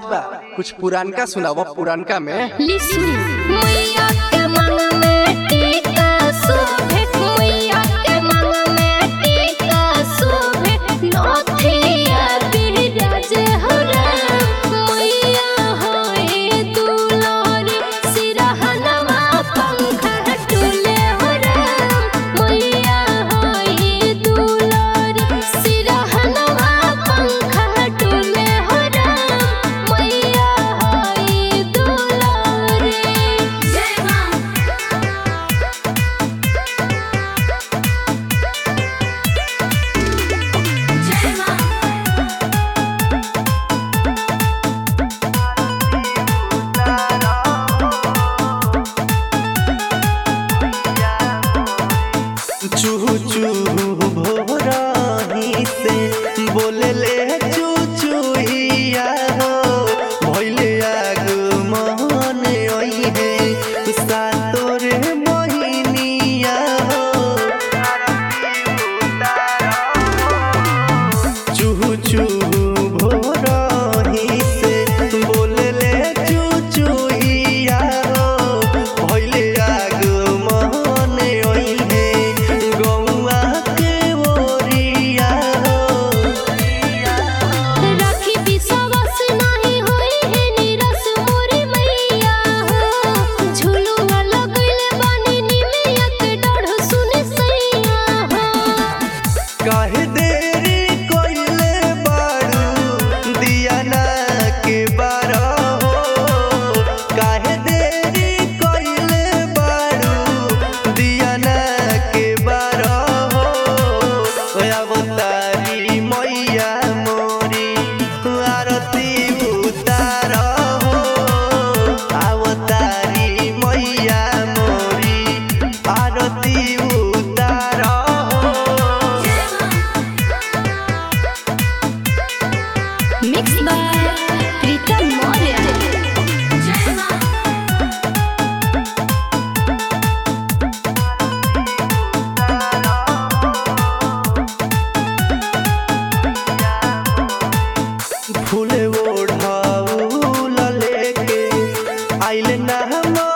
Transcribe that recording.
बा कुछ पुरानका सुनावा पुरानका में लिसुन मैया के मन में टीका शोभे मैया के मन में टीका शोभे नथिया बिराज हरा मैया होए दुलारी सिरहनवा पंखा डोले हरा मैया होए दुलारी सिरहनवा पंखा डोले हरा मैया होए दुलारी जय मां जय मां चूहू चूहू भोराही से बोले ले चू चूहिया हो भइले आग मन ओई है सातोर मोहिनिया हो चूहू चूहू भोराही से बोले ले चू चूहिया हो भइले आग मन ओई है गौआ के ओरिया हो राखी विश्वास नाही होई है निरस मोरी मैया हो झुलुआ लगइले बानी निमिया के डढ़ सुने सैया हो काहे देरी कोइले बारू दियाना के बारा हो काहे देरी कोइले बारू दियाना के बारा हो अवतारी मैया मोरी आरती उतार हो अवतारी मैया मोरी आरती उतार हो मिक्स बाय प्रीतम मौर्य जय मां फूल ओढ़ाउल लेके आइल ना हम